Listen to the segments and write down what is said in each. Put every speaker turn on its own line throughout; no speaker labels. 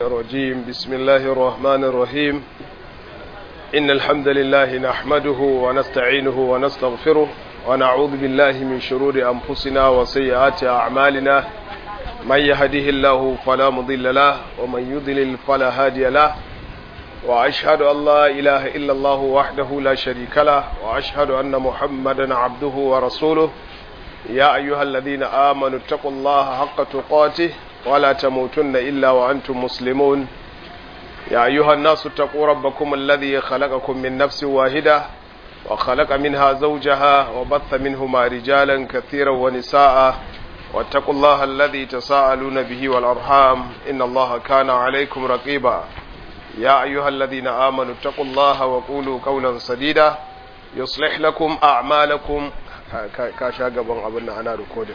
الرجيم بسم الله الرحمن الرحيم إن الحمد لله نحمده ونستعينه ونستغفره ونعوذ بالله من شرور أنفسنا وسيئات أعمالنا من يهده الله فلا مضل له ومن يضلل فلا هادي له وأشهد أن لا إله إلا الله وحده لا شريك له وأشهد أن محمدا عبده ورسوله يا أيها الذين آمنوا اتقوا الله حق تقاته ولا تموتن إلا وأنتم مسلمون يا أيها الناس اتقوا ربكم الذي خلقكم من نفس واحدة وخلق منها زوجها وبث منهما رجالا كثيرا ونساء واتقوا الله الذي تساءلون به والأرحام إن الله كان عليكم رقيبا يا أيها الذين آمنوا اتقوا الله وقولوا قولا سديدا يصلح لكم أعمالكم ka sha gaban abin da ana rikodin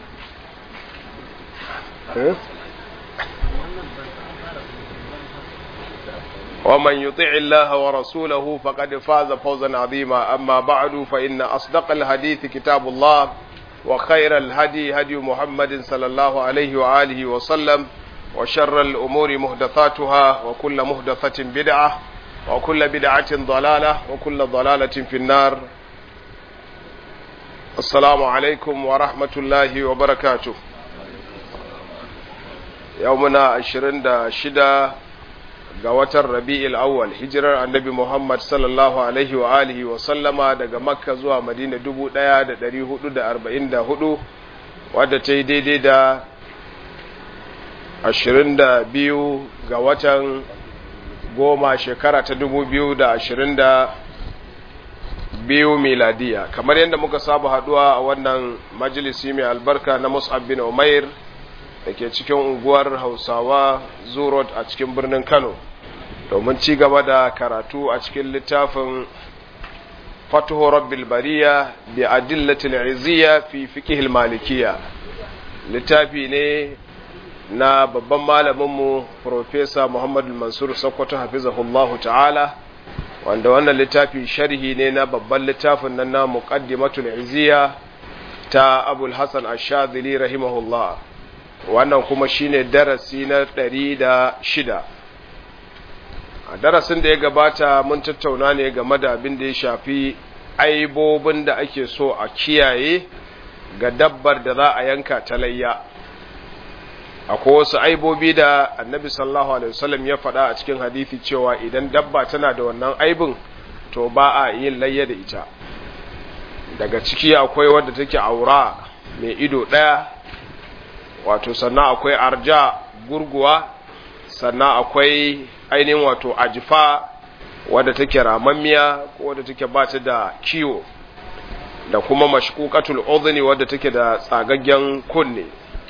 ومن يطع الله ورسوله فقد فاز فوزا عظيما أما بعد فإن أصدق الحديث كتاب الله وخير الهدي هدي محمد صلى الله عليه وآله وسلم وشر الأمور مهدثاتها وكل مهدثة بدعة وكل بدعة ضلالة وكل ضلالة في النار Assalamu alaikum wa rahmatullahi wa barakatu. Yau muna ashirin da shida ga watan Rabi'il awwal hijirar annabi Muhammad sallallahu alaihi wa alihi wa sallama daga Makka zuwa Madina dubu ɗaya da ɗari hudu da arba'in da hudu wadda ta yi daidai da ashirin da biyu ga watan goma shekara ta dubu biyu da ashirin da biyu miladiya kamar yadda muka saba haduwa a wannan majalisi mai albarka na mus'ab bin umair da ke cikin unguwar hausawa zurot a cikin birnin kano domin ci gaba da karatu a cikin littafin fatuhu rabbil bariya bi adillatil izziya fi fiqhil malikiya littafi ne na babban malaminmu professor muhammadu mansur sokoto hafizahullahu ta'ala wanda wannan littafi sharhi ne na babban littafin nan na muqaddimatul iziya ta abul hasan ash-shadhili rahimahullah wannan kuma shine darasi na ɗari da shida. a darasin da ya gabata mun tattauna ne game da abin da ya shafi aibobin da ake so a kiyaye ga dabbar da za a yanka ta layya akwai wasu aibobi da annabi sallallahu alaihi wasallam ya faɗa a cikin hadisi cewa idan dabba tana da wannan aibin to ba a yin layya da ita daga ciki akwai wadda take aura mai ido ɗaya wato sannan akwai arja gurguwa sannan akwai ainihin wato ajifa wadda take ramammiya ko wadda take ba ta da kiwo da kuma mashkukatul udhni wadda take da tsagaggen kunne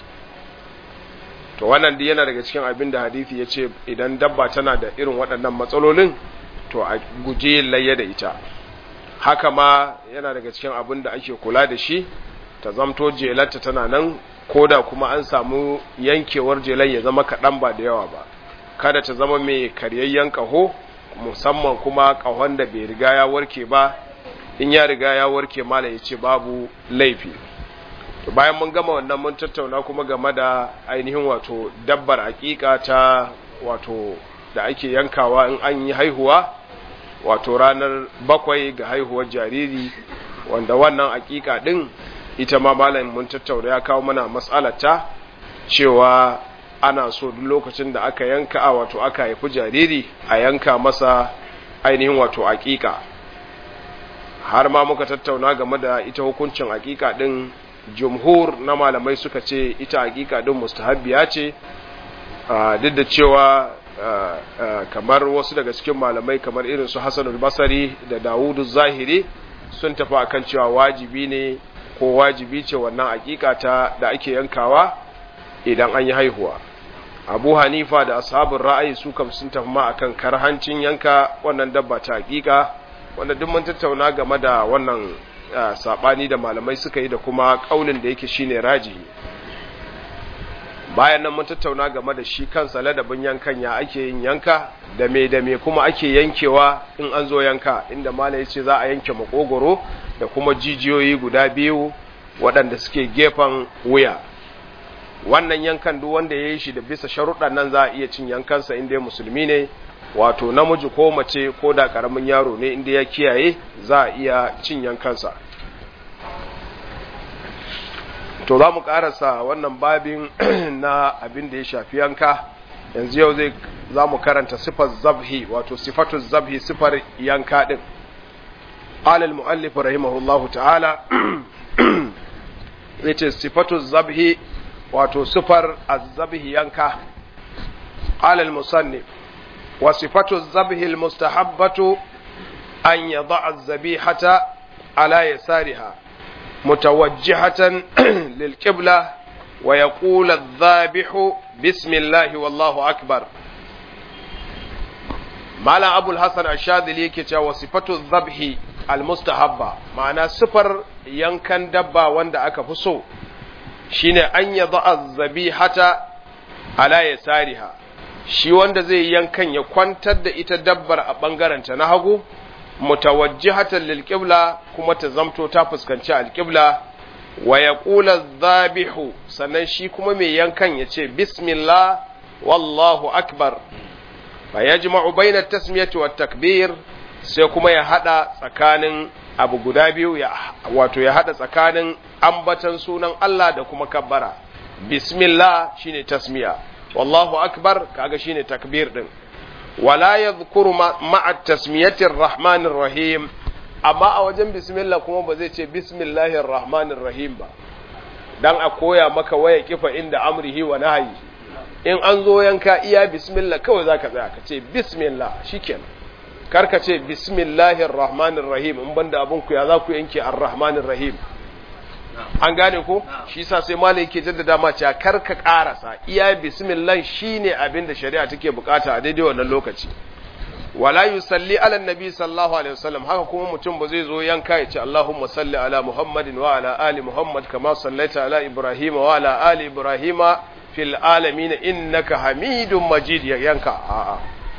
to wannan duk yana daga cikin abin da hadisi ya ce idan dabba tana da irin waɗannan matsalolin to a guji yin layya da ita haka ma yana daga cikin abin da ake kula da shi ta zamto jelarta tana nan ko da kuma an samu yankewar jelar ya zama kaɗan ba da yawa ba kada ta zama mai karyayyen ƙaho musamman kuma ƙahon da bai riga ya warke ba in ya riga ya warke mala ya ce babu laifi bayan mun gama wannan mun tattauna kuma game da ainihin wato dabbar hakika ta wato da ake yankawa in an yi haihuwa wato ranar bakwai ga haihuwar jariri wanda wannan hakika din ita ma malam mun tattauna ya kawo mana matsalata cewa ana so duk lokacin da aka yanka a wato aka haifi jariri a yanka masa ainihin wato hakika har ma muka tattauna game da ita hukuncin hakika din jumhur na malamai suka ce ita hakika din mustahabbiya ce duk da cewa kamar wasu daga cikin malamai kamar irin su Hassan al-Basri da Dawudu Zahiri sun tafi akan cewa wajibi ne ko wajibi ce wannan hakika ta da ake yankawa idan an yi haihuwa Abu Hanifa da ashabul ra'ayi su kam sun tafi ma akan karhancin yanka wannan dabba ta hakika wanda duk mun tattauna game da wannan sabani da malamai suka yi da kuma kaulin da yake shine rajihi bayan nan mun tattauna game da shi kansa ladabin yankan ya ake yin yanka da me da me kuma ake yankewa in an zo yanka inda malai yace za a yanke makogoro da kuma jijiyoyi guda biyu waɗanda suke gefen wuya wannan yankan duk wanda ya yi shi da bisa sharuɗan nan za a iya cin yankansa inda musulmi ne wato namiji ko mace ko da ƙaramin yaro ne inda ya kiyaye za a iya cin yankansa to za mu ƙarasa wannan babin na abin da ya shafi yanka yanzu yau zai za mu karanta sifar zabhi wato sifatu zabhi sifar yanka ɗin alal mu'allif rahimahullahu ta'ala zai ce sifatu zabhi wato sifar azabhi yanka alal musannif wa sifatu zabhi almustahabbatu an yada az-zabihata ala yasariha mutawajjihatan lilqibla wa yaqulu adh-dhabihu bismillah wallahu akbar malam abul hasan ash-shadili yake cewa sifatu zabhi almustahabba ma'ana sifar yankan dabba wanda aka fi so shine an yadda az-zabihata ala yasariha shi wanda zai yankan ya kwantar da ita dabbar a bangaranta na hagu mutawajjihatan lil qibla kuma ta zamto ta fuskanci al-qibla wa yaqulu adh-dhabihu sannan shi kuma mai yankan ya ce bismillah wallahu akbar fa yajma'u bayna at-tasmiyati wat-takbir sai kuma ya hada tsakanin abu guda biyu ya wato ya hada tsakanin ambatan sunan Allah da kuma kabbara bismillah shine tasmiya wallahu akbar kaga shine takbir din wala yadhkuru ma'a tasmiyatir rahmanir rahim amma a wajen bismillah kuma ba zai ce bismillahir rahmanir rahim ba dan a koya maka waya kifa inda amrihi wa nahyi in an zo yanka iya bismillah kawai zaka tsaya ka ce bismillah shikenan karka ce bismillahir rahmanir rahim in banda abun ku ya za ku yanke ar-rahmanir rahim an gane ko shi yasa sai malai yake jaddada ma cewa karka karasa iya bismillah shine abin da shari'a take bukata a daidai wannan lokaci wala yusalli ala nabi sallallahu alaihi wasallam haka kuma mutum ba zai zo yanka ya ce Allahumma salli ala Muhammadin wa ala ali Muhammad kama sallaita ala Ibrahim wa ala ali Ibrahim fil alamin innaka Hamidum Majid ya yanka a'a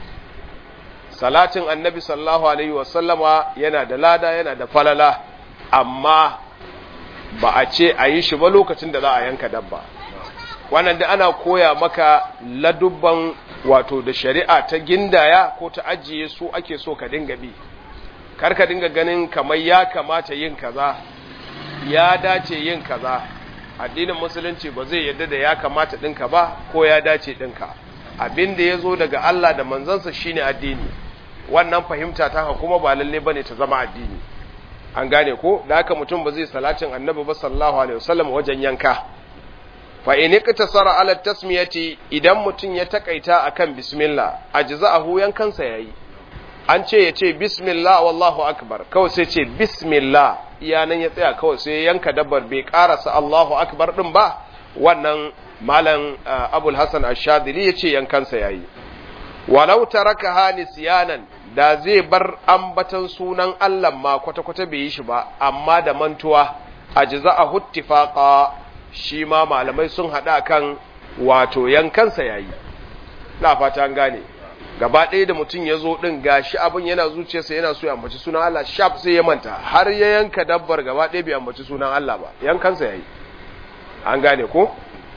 salatin annabi sallallahu alaihi wasallama yana da lada yana da falala amma ba a ce a yi shi ba lokacin da za a yanka dabba wannan da ana koya maka ladubban wato da shari'a ta gindaya ko ta ajiye su ake so ka dinga bi kar ka dinga ganin kamar ya kamata yin kaza ya dace yin kaza addinin musulunci ba zai yadda da ya kamata ɗinka ba ko ya dace ɗinka abin da ya zo daga Allah da manzansa shine addini wannan fahimta ta kuma ba lalle bane ta zama addini an gane ko da haka mutum ba zai salatin annabi ba sallallahu alaihi wasallam wajen yanka fa in iktasara ala tasmiyati idan mutum ya takaita akan bismillah ajza'ahu yankansa yayi an ce ya ce bismillah wallahu akbar kawai sai ce bismillah iyanan ya tsaya kawai sai yanka dabbar bai karasa Allahu akbar din ba wannan malam abul hasan ash-shadili yace yankansa yayi walau tarakaha nisyanan da zai bar ambatan sunan Allah ma kwata-kwata bai yi shi ba amma da mantuwa ajza'ahu ittifaqa shi ma malamai sun hada kan wato yankansa yayi na fata an gane gaba ɗaya da mutum ya zo ɗin gashi abin yana zuciyarsa yana so ya ambaci sunan Allah shaf sai ya manta har ya yanka dabbar gaba ɗaya bai ambaci sunan Allah ba yankansa yayi an gane ko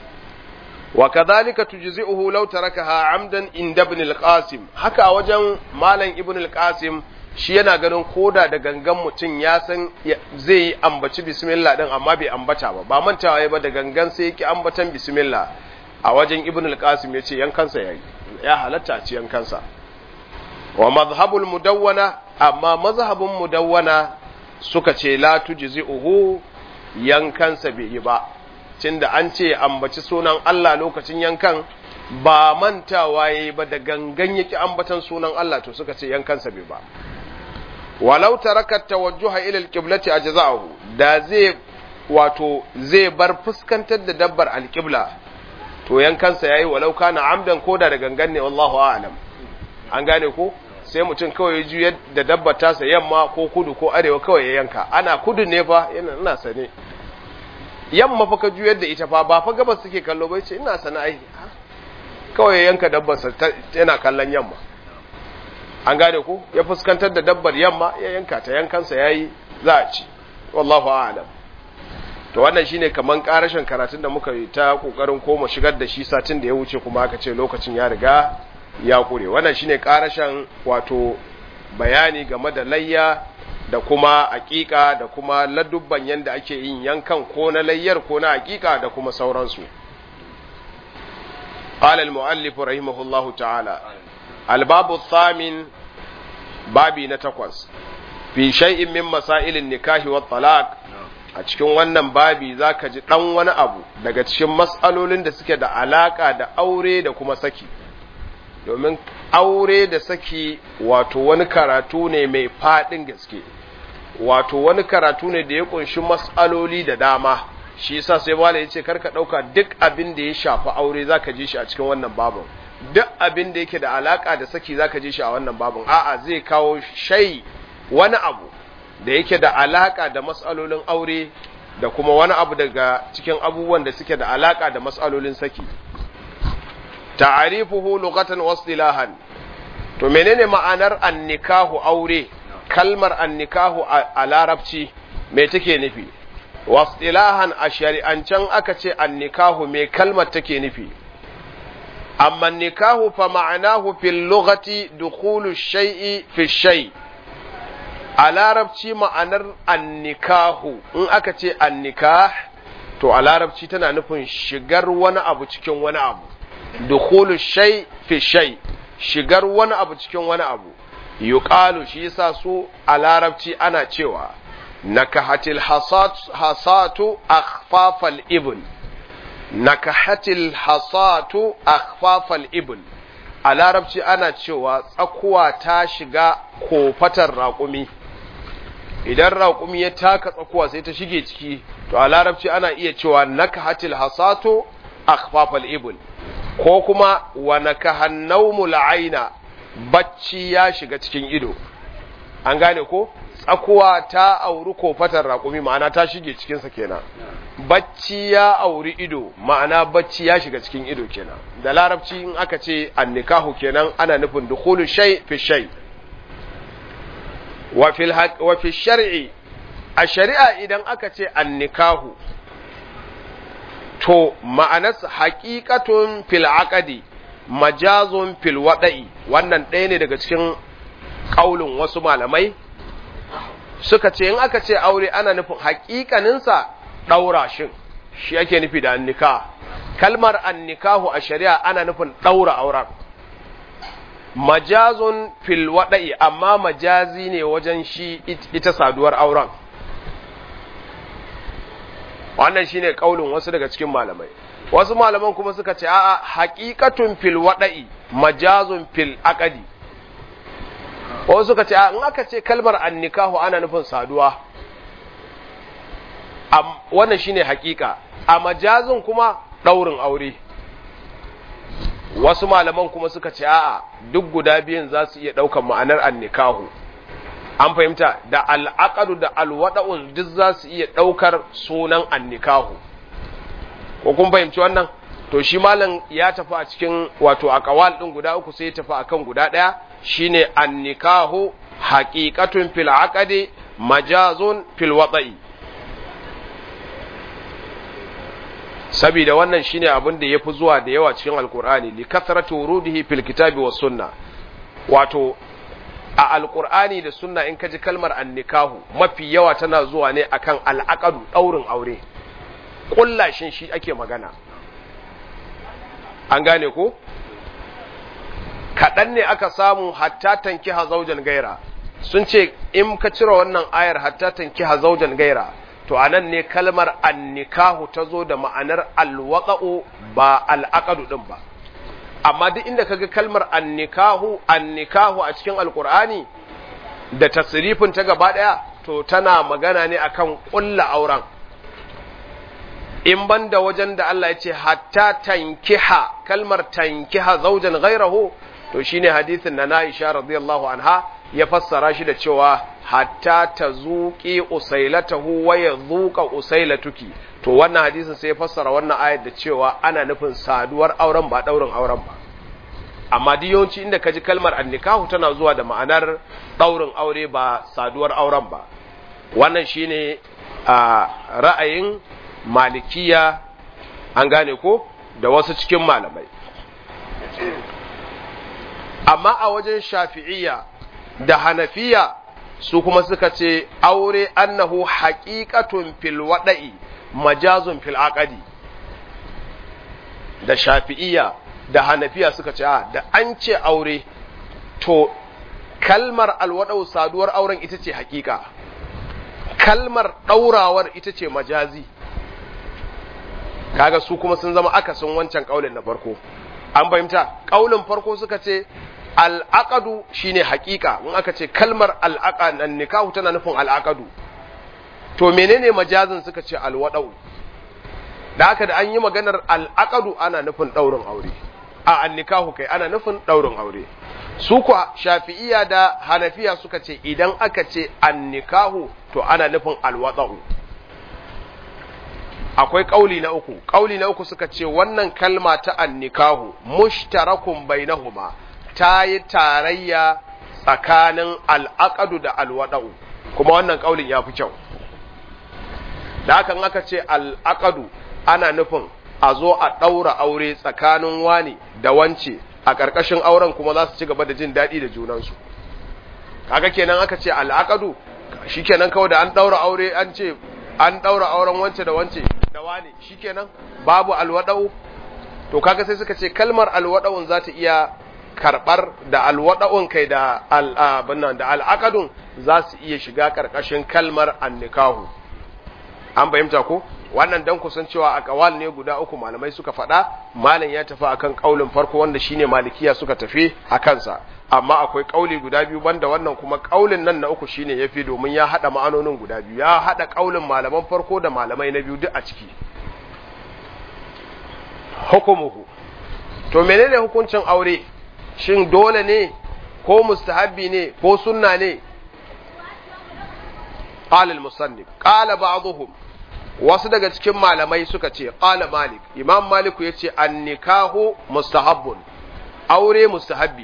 wa kadhalika tujzi'uhu law tarakaha amdan inda ibn al-qasim haka a wajen malam ibn al-qasim shi yana ganin koda da gangan mutum ya san zai yi ambaci bismillah din amma bai ambata ba ba mantawa ba da gangan sai yake ambatan bismillah a wajen ibn al-qasim yace yankansa yayi ya halatta a ci yankansa wa mazhabul mudawwana amma mazhabun mudawwana suka ce la tujzi'uhu yankansa bai yi ba tunda an ce ambaci sunan Allah lokacin yankan ba mantawa yayi ba da gangan yake ambatan sunan Allah to suka ce yankansa bai ba walau taraka tawajjuha ila alqiblati ajza'ahu da zai wato zai bar fuskantar da dabbar alqibla to yankansa yayi walau kana amdan koda da gangan ne wallahu a'lam an gane ko sai mutum kawai ya juyar da dabbar tasa yamma ko kudu ko arewa kawai ya yanka ana kudu ne fa yana ina sane yamma fa ka juyar da ita fa ba fa gabas suke kallo bai ce ina sane ai kawai ya yanka dabbar sa yana kallon yamma an gane ko ya fuskantar da dabbar yamma ya yanka ta yankansa yayi za a ci wallahu a'lam to wannan shine kaman karashin karatun da muka yi ta kokarin koma shigar da shi satin da ya wuce kuma aka ce lokacin ya riga ya kure wannan shine karashin wato bayani game da layya da kuma aƙiƙa da kuma ladubban yanda ake yin yankan ko na layyar ko na aƙiƙa da kuma sauransu قال المؤلف رحمه الله تعالى الباب الثامن بابي نتقوس في شيء من مسائل النكاح والطلاق a cikin wannan babi za ka ji ɗan wani abu daga cikin matsalolin da suke da alaƙa da aure da kuma saki domin aure da saki wato wani karatu ne mai faɗin gaske wato wani karatu ne da ya ƙunshi matsaloli da dama shi yasa sai wala ya ce karka ɗauka duk abin da ya shafi aure za ka ji shi a cikin wannan babin duk abin da yake da alaƙa da saki za ka ji shi a wannan babin a'a zai kawo shai wani abu da yake da alaka da matsalolin aure da kuma wani abu daga cikin abubuwan da suke da alaka da matsalolin saki ta'arifuhu lughatan wa istilahan to menene ma'anar annikahu aure kalmar annikahu a larabci me take nufi wa istilahan a shari'ancan aka ce annikahu me kalmar take nufi amma nikahu fa ma'anahu fil lughati dukhulu shay'i fi shay' a larabci ma'anar annikahu in aka ce annikah to a larabci tana nufin shigar wani abu cikin wani abu dukhulu shay fi shay shigar wani abu cikin wani abu yuqalu shi yasa su a larabci ana cewa nakahatil hasat hasatu akhfafal ibn nakahatil hasatu akhfafal ibn a larabci ana cewa tsakuwa ta shiga kofatar raƙumi idan raƙumi ya taka tsakuwa sai ta shige ciki to a larabci ana iya cewa nakahatil hasatu akhfafal ibn ko kuma wa nakahan nawmul aina bacci ya shiga cikin ido an gane ko tsakuwa ta auri kofatar raƙumi ma'ana ta shige cikinsa kenan bacci ya auri ido ma'ana bacci ya shiga cikin ido kenan da larabci in aka ce annikahu kenan ana nufin dukhulu shay fi shay wa fil wa fi shar'i a shari'a idan aka ce annikahu to ma'anarsa haqiqatun fil aqdi majazun fil wada'i wannan ɗaya ne daga cikin kaulin wasu malamai suka ce in aka ce aure ana nufin haƙiƙaninsa ɗaura shin shi ake nufi da annika kalmar annikahu a shari'a ana nufin ɗaura auren majazun fil waɗa'i amma majazi ne wajen shi ita saduwar auren wannan shine kaulin wasu daga cikin malamai wasu malaman kuma suka ce a'a haqiqatun fil wada'i majazun fil aqdi wasu suka ce in aka ce kalmar annikahu ana nufin saduwa wannan shine haqiqa a majazin kuma daurin aure wasu malaman kuma suka ce a'a duk guda biyan za su iya daukan ma'anar annikahu an fahimta da al'aqadu da alwada'u duk za su iya daukar sunan annikahu ko kun fahimci wannan to shi malam ya tafi a cikin wato aqwal din guda uku sai ya tafi akan guda daya shine annikahu haqiqatun fil aqdi majazun fil wada'i sabida wannan shine abin da yafi zuwa da yawa cikin alqur'ani li kathratu wurudihi fil kitabi was sunna wato a alqur'ani da sunna in kaji kalmar annikahu mafi yawa tana zuwa ne akan al'aqadu daurin aure kullashin shi ake magana an gane ko kaɗan ne aka samu hatta tanki hazaujan gaira sun ce in ka cire wannan ayar hatta tanki hazaujan gaira to anan ne kalmar annikahu ta zo da ma'anar alwaƙa'u ba al'aƙadu ɗin ba amma duk inda kaga kalmar annikahu annikahu a cikin alƙur'ani da tasrifin ta gaba ɗaya to tana magana ne akan ƙulla auren in banda wajen da Allah ya ce hatta tankiha kalmar tankiha zaujan ghairahu to shine hadisin na Aisha radiyallahu anha ya fassara shi da cewa hatta tazuqi usailatahu wa yadhuqa usailatuki to wannan hadisin sai ya fassara wannan ayar da cewa ana nufin saduwar auren ba daurin auren ba amma duk yawanci inda kaji kalmar annikahu tana zuwa da ma'anar daurin aure ba saduwar auren ba wannan shine a ra'ayin malikiya an gane ko da wasu cikin malamai amma a wajen shafi'iyya da hanafiya su kuma suka ce aure annahu haqiqatun fil wada'i majazun fil aqdi da shafi'iyya da hanafiya suka ce a da an ce aure to kalmar alwadau saduwar auren ita ce haƙiƙa kalmar ɗaurawar ita ce majazi kaga su kuma sun zama akasin wancan ƙaulin na farko an fahimta ƙaulin farko suka ce al'aqadu shine haƙiƙa in aka ce kalmar al'aqa nan nikahu tana nufin al'aqadu to menene majazin suka ce alwadau da haka da an yi maganar al'aqadu ana nufin ɗaurin aure a annikahu kai ana nufin ɗaurin aure su kuwa shafi'iya da hanafiya suka ce idan aka ce annikahu to ana nufin alwadau akwai ƙauli na uku ƙauli na uku suka ce wannan kalma ta annikahu mushtarakun bainahuma ta yi tarayya tsakanin al'aqadu da alwadau kuma wannan ƙaulin ya fi kyau da hakan aka ce al'aqadu ana nufin a zo a ɗaura aure tsakanin wani da wance a ƙarƙashin auren kuma za su ci gaba da jin daɗi da junansu kaga kenan aka ce al'aqadu shikenan kawai da an ɗaura aure an ce an ɗaura auren wance da wance da wani shikenan babu alwadau to kaga sai suka ce kalmar alwada'un za ta iya karɓar da alwada'un kai da al'abunnan da al'aqadun za su iya shiga ƙarƙashin kalmar annikahu an fahimta ko wannan dan kusan cewa a kawal ne guda uku malamai suka faɗa malam ya tafi akan kaulin farko wanda shine malikiya suka tafi a kansa amma akwai kauli guda biyu banda wannan kuma kaulin nan na uku shine yafi domin ya hada ma'anonin guda biyu ya hada kaulin malaman farko da malamai na biyu duk a ciki hukumuhu to menene hukuncin aure shin dole ne ko mustahabbi ne ko sunna ne qala al-musannif qala ba'dhum wasu daga cikin malamai suka ce qala malik imam maliku yace an-nikahu mustahabbun aure mustahabbi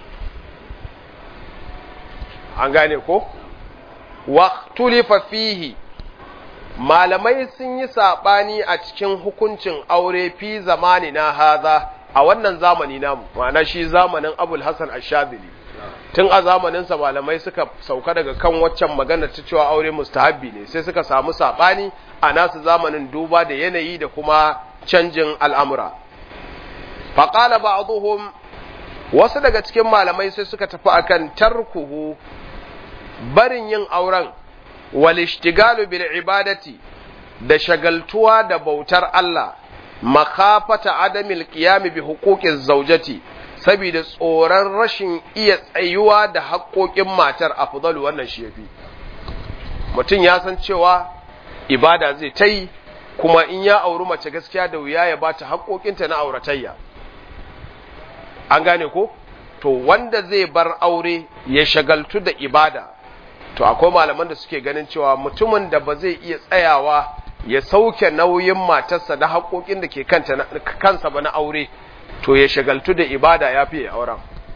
an gane ko waqtulifa fihi malamai sun yi sabani a cikin hukuncin aure fi zamani na haza a wannan zamani namu ma'ana shi zamanin abul hasan ash-shadili tun a zamaninsa malamai suka sauka daga kan waccan magana ta cewa aure mustahabbi ne sai suka samu sabani a nasu zamanin duba da yanayi da kuma canjin al'amura faƙala ba'dhum wasu daga cikin malamai sai suka tafi akan tarkuhu barin yin auren wal ishtigalu bil ibadati da shagaltuwa da bautar Allah makafata adamil qiyam bi huquqiz zawjati saboda tsoron rashin iya tsayuwa da haƙoƙin matar afdalu wannan shi yafi mutum ya san cewa ibada zai ta yi kuma in ya auri mace gaskiya da wuya ya bata haƙoƙinta na auratayya an gane ko to wanda zai bar aure ya shagaltu da ibada to akwai malaman da suke ganin cewa mutumin da ba zai iya tsayawa ya sauke nauyin matarsa da haƙoƙin da ke kansa ba na aure to ya shagaltu da ibada ya fiye auren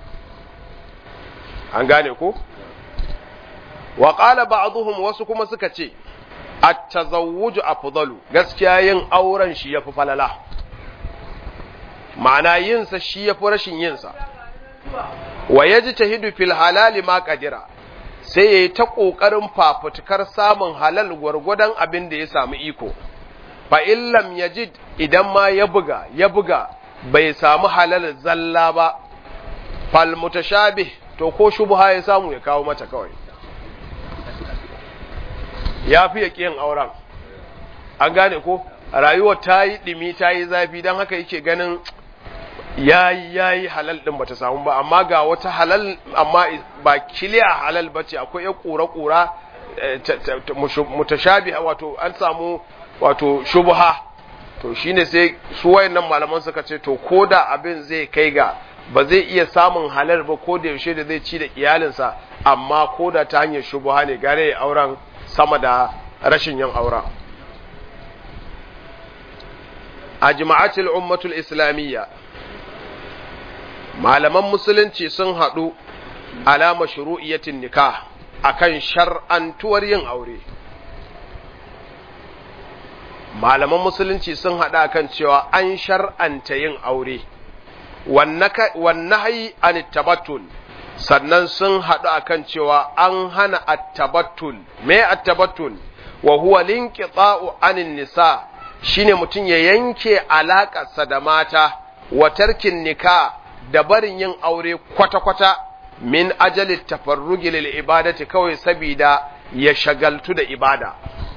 an gane ko wa qala ba'dhum wasu kuma suka ce at-tazawwuju afdalu gaskiya yin auren shi yafi falala ma'ana yin sa shi yafi rashin yin sa wa yajtahidu fil halali ma qadira sai yayi ta kokarin fafutukar samun halal gwargwadon abin da ya samu iko fa illam yajid idan ma ya buga ya buga bai samu halal zalla ba fal mutashabih to ko shubha ya samu ya kawo mata kawai ya fi ya yin auren an gane ko rayuwar ta yi ɗimi ta yi zafi don haka yake ganin yayi yayi halal din bata samu ba amma ga wata halal amma ba kiliya halal bace akwai ya kura kura mutashabiha wato an samu wato shubha to shine sai su wayannan malaman suka ce to koda abin zai kai ga ba zai iya samun halal ba ko da yaushe da zai ci da iyalinsa amma koda ta hanyar shubha ne gare ya auren sama da rashin yin auren ajma'atul ummatul islamiyya malaman musulunci sun haɗu alama shuru'iyatin nikah akan shar'antuwar yin aure malaman musulunci sun haɗa kan cewa an shar'anta yin aure wannahi an tabattul sannan sun haɗu akan cewa an hana attabattul me attabattul wa huwa linqita'u anin nisa shine mutum ya yanke alaƙarsa da mata wa tarkin nika da barin yin aure kwata-kwata min ajali tafarrugi lil ibadati kawai sabida ya shagaltu da ibada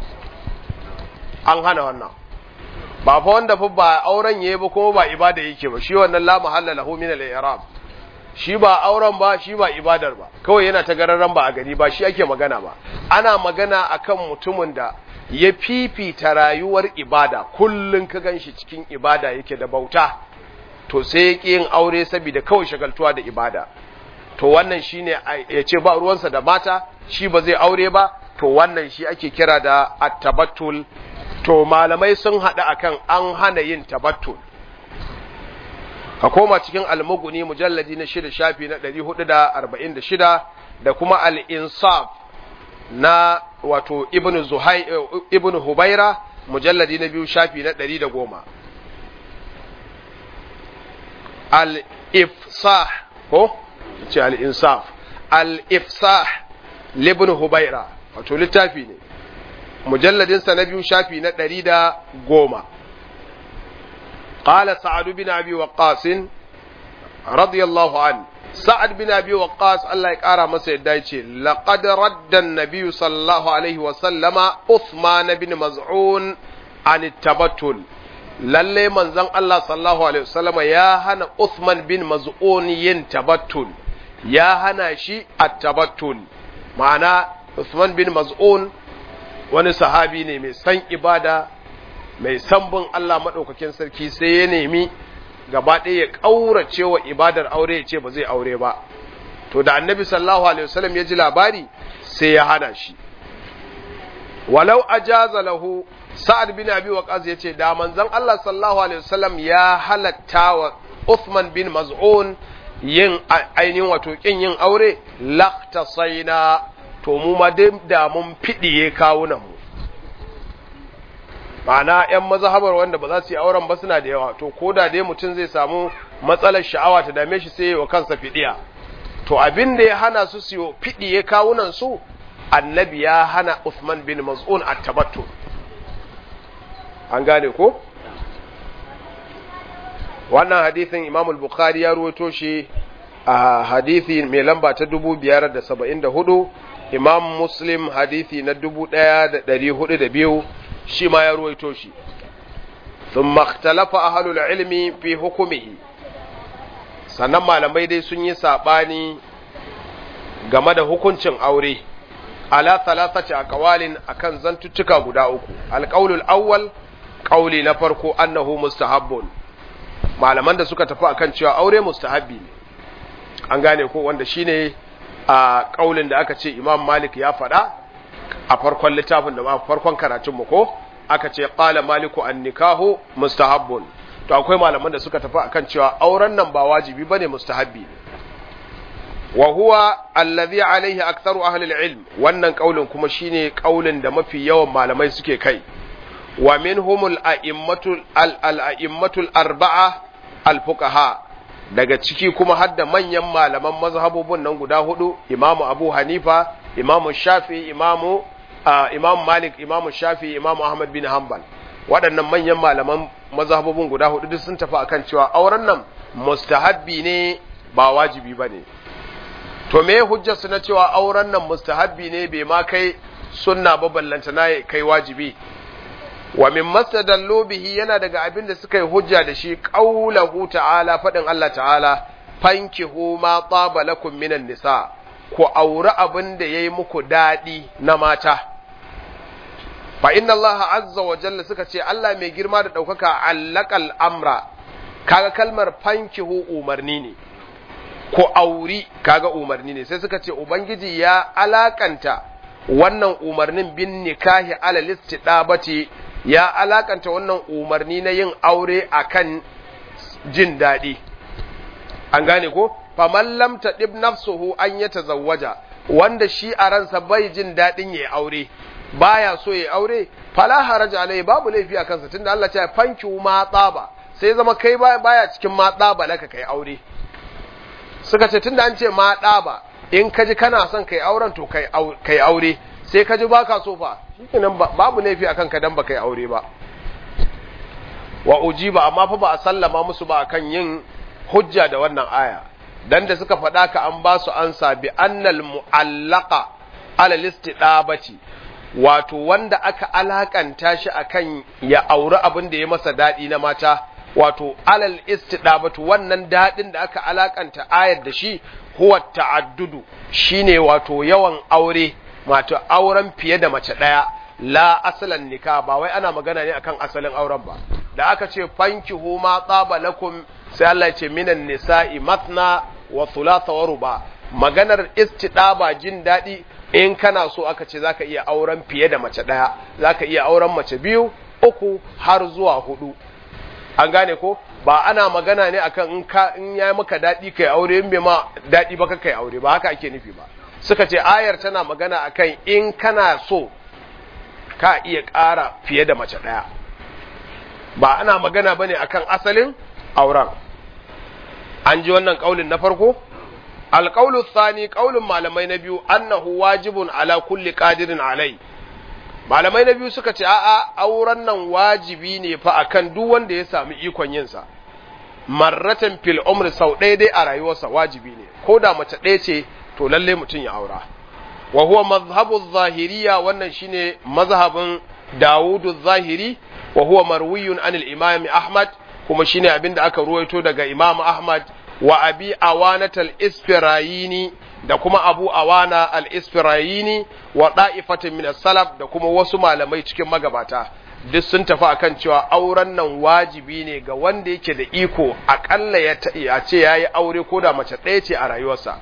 an hana wannan ba fa wanda fa ba auren yayi ba kuma ba ibada yake ba shi wannan la mahalla lahu min al-i'rab shi ba auren ba shi ba ibadar ba kawai yana ta gararan ba a gari ba shi ake magana ba ana magana akan mutumin da ya fifita rayuwar ibada kullun ka ganshi cikin ibada yake da bauta to sai ya yin aure saboda kawai shagaltuwa da ibada to wannan shine ya ce ba ruwansa da mata shi ba zai aure ba to wannan shi ake kira da at-tabattul to malamai sun haɗu akan an hana yin tabattul ka koma cikin almuguni mujalladi na shida shafi na 446 da kuma al-insaf na wato ibn zuhai ibn hubaira mujalladi na biyu shafi na 110 al-ifsah ko ce al-insaf al-ifsah libn hubaira wato littafi ne mujalladinsa na biyu shafi na ɗari da goma قال سعد بن أبي وقاص رضي الله عنه سعد بن أبي وقاص الله يقارى مسيد دايتي لقد رد النبي صلى الله عليه وسلم عثمان بن مزعون عن التبتل lalle manzon Allah sallallahu alaihi wasallama ya hana Uthman bin Maz'un yin tabattul ya hana shi at-tabattul ma'ana Uthman bin Maz'un wani sahabi ne mai san ibada mai san bin Allah maɗaukakin sarki sai ya nemi gaba ɗaya ya ƙaurace wa ibadar aure ya ce ba zai aure ba to da annabi sallallahu alaihi wasallam ya ji labari sai ya hana shi walau ajaza lahu sa'ad bin abi waqas yace da manzon Allah sallallahu alaihi wasallam ya halatta wa Uthman bin Maz'un yin ainihin wato kin yin aure laqtasaina to mu ma da mun fidiye kawunan mu ma'ana ‘yan mazhabar wanda ba za su yi auren ba suna da yawa to ko da dai mutum zai samu matsalar sha'awa ta dame shi sai wa kansa fidiya to abin da ya hana su su fidiye kawunan su annabi ya hana Uthman bin Maz'un at-tabattu an gane ko wannan hadisin Imam al-Bukhari ya ruwaito shi a hadisi mai lamba ta 574 Imam Muslim hadisi na 1402 shi ma ya ruwaito shi thumma ikhtalafa ahlul ilmi fi hukumihi sannan malamai dai sun yi sabani game da hukuncin aure ala thalathati aqwalin akan zantuttuka guda uku alqaulul awwal qauli na farko annahu mustahabbun malaman da suka tafi akan cewa aure mustahabbi ne an gane ko wanda shine a kaulin da aka ce imam malik ya faɗa a farkon littafin da ma farkon karatun mu ko aka ce qala maliku an nikahu mustahabbun to akwai malaman da suka tafi akan cewa auren nan ba wajibi bane mustahabbi ne wa huwa alladhi alaihi aktharu ahli ilm wannan kaulin kuma shine kaulin da mafi yawan malamai suke kai wa minhumul a'immatul al-a'immatul arba'a al-fuqaha daga ciki kuma hadda manyan malaman mazhabobin nan guda hudu imamu abu hanifa imamu shafi imamu imamu malik imamu shafi imamu ahmad bin hanbal waɗannan manyan malaman mazhabobin guda hudu duk sun tafi akan cewa auren nan mustahabbi ne ba wajibi ba ne to me hujjarsu na cewa auren nan mustahabbi ne bai ma kai sunna ba ballanta na kai wajibi wa min mastadallu bihi yana daga abin da suka yi hujja da shi qaulahu ta'ala fadin Allah ta'ala fankihu ma taba lakum minan nisa ku auri abin da yayi muku dadi na mata fa inna Allah azza wa jalla suka ce Allah mai girma da daukaka allaqal amra kaga kalmar fankihu umarni ne ku auri kaga umarni ne sai suka ce ubangiji ya alakanta wannan umarnin bin nikahi ala listidabati ya alakanta wannan umarni na yin aure akan jin daɗi an gane ko faman lam tadib nafsuhu an ya tazawwaja wanda shi a ransa bai jin daɗin ya aure baya so ya aure fala haraja alai babu laifi a kansa tunda Allah ya fanki ma tsaba sai zama kai baya cikin ma tsaba laka kai aure suka ce tunda an ce ma tsaba in ka ji kana son kai auren to kai aure sai ka ji baka so fa shikenan babu laifi akan ka dan ba kai aure ba wa ujiba amma fa ba a sallama musu ba akan yin hujja da wannan aya dan da suka faɗa ka an ba su ansa bi annal mu'allaqa ala listidabati wato wanda aka alakanta shi akan ya auri abin da ya masa daɗi na mata wato alal istidabatu wannan daɗin da aka alakanta ayar da shi huwa ta'addudu shine wato yawan aure wato auren fiye da mace ɗaya la asalan nika ba wai ana magana ne akan asalin auren ba da aka ce fankihu ma tsaba lakum sai Allah ya ce minan nisa'i matna wa thulatha wa ruba maganar istidaba jin daɗi in kana so aka ce zaka iya auren fiye da mace ɗaya zaka iya auren mace biyu uku har zuwa hudu an gane ko ba ana magana ne akan in ka in yayi maka daɗi kai aure in bai ma daɗi ba kai aure ba haka ake nufi ba suka ce ayar tana magana akan in kana so ka iya ƙara fiye da mace ɗaya ba ana magana bane akan asalin auren an ji wannan kaulin na farko alƙaulu tsani ƙaulin malamai na biyu annahu wajibun ala kulli qadirin alai malamai na biyu suka ce a'a auren nan wajibi ne fa akan duk wanda ya sami ikon yin sa marratan fil umri sau ɗaya dai a rayuwarsa wajibi ne ko da mace ɗaya ce to lalle mutum ya aura wa huwa mazhabu zahiriya wannan shine mazhabin Dawudu zahiri wa huwa marwiyun anil imam Ahmad kuma shine abinda aka ruwaito daga Imam Ahmad wa abi awanat al-isfirayini da kuma abu awana al-isfirayini wa da'ifatin min salaf da kuma wasu malamai cikin magabata duk sun tafi akan cewa auren nan wajibi ne ga wanda yake da iko akalla ya ce yayi aure ko da mace ɗaya ce a rayuwarsa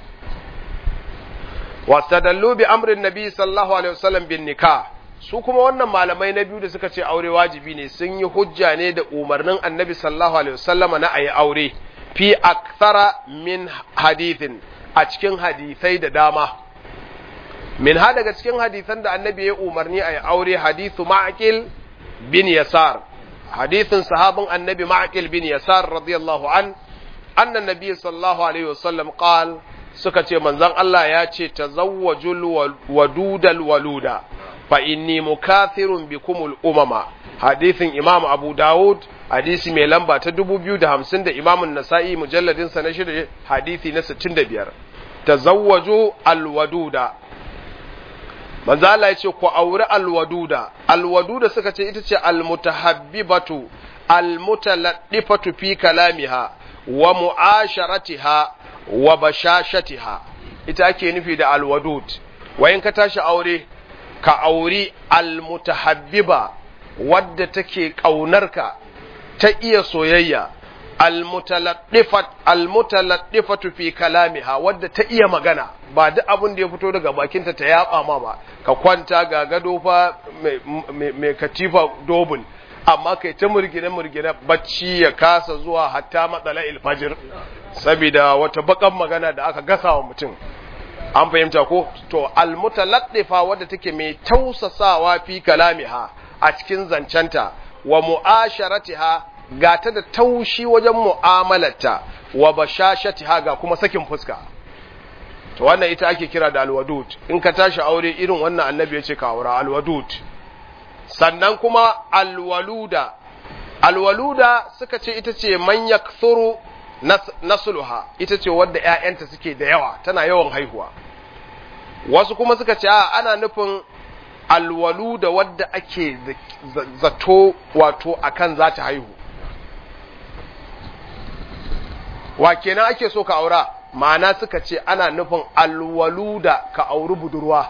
wastadallu bi amrin nabi sallallahu alaihi wasallam bin nikah su kuma wannan malamai na biyu da suka ce aure wajibi ne sun yi hujja ne da umarnin annabi sallallahu alaihi wasallam na ayi aure fi akthara min hadithin a cikin hadisai da dama min ha daga cikin hadisan da annabi ya umarni ayi aure hadithu ma'qil bin yasar hadithin sahabin annabi ma'qil bin yasar radiyallahu an anna nabiy sallallahu alaihi wasallam qala suka ce manzon Allah ya ce tazawwajul wadudal waluda fa inni mukathirun bikumul umama hadisin imam abu dawud hadisi mai lamba ta 2050 da imam nasa'i mujalladin sa na shida hadisi na 65 tazawwaju alwaduda manzo Allah ya ce ku auri alwaduda alwaduda suka ce ita ce almutahabbibatu almutaladdifatu fi kalamiha wa mu'asharatiha wa bashashatiha ita ake nufi da alwadud wayin ka tashi aure ka auri almutahabbiba wadda take ƙaunarka ta iya soyayya almutaladdifat almutaladdifatu fi kalamiha wadda ta iya magana ba duk abin da ya fito daga bakinta ta yaba ma ba ka kwanta ga gado fa mai katifa dobul amma kai ta murgine murgine bacci ya kasa zuwa hatta matsala ilfajir saboda wata bakan magana da aka gasa wa mutum an fahimta ko to almutaladdifa wadda take mai tausasawa fi kalamiha a cikin zancenta wa mu'asharatiha ga ta da taushi wajen mu'amalarta wa bashashatiha ga kuma sakin fuska to wannan ita ake kira da alwadud in ka tashi aure irin wannan annabi ya ce ka aura alwadud sannan kuma alwaluda alwaluda suka ce ita ce man yakthuru nasluha ita ce wadda ƴaƴanta suke da yawa tana yawan haihuwa wasu kuma suka ce a ana nufin alwaluda wadda ake zato wato akan za ta haihu wa kenan ake so ka aura ma'ana suka ce ana nufin alwaluda ka auri budurwa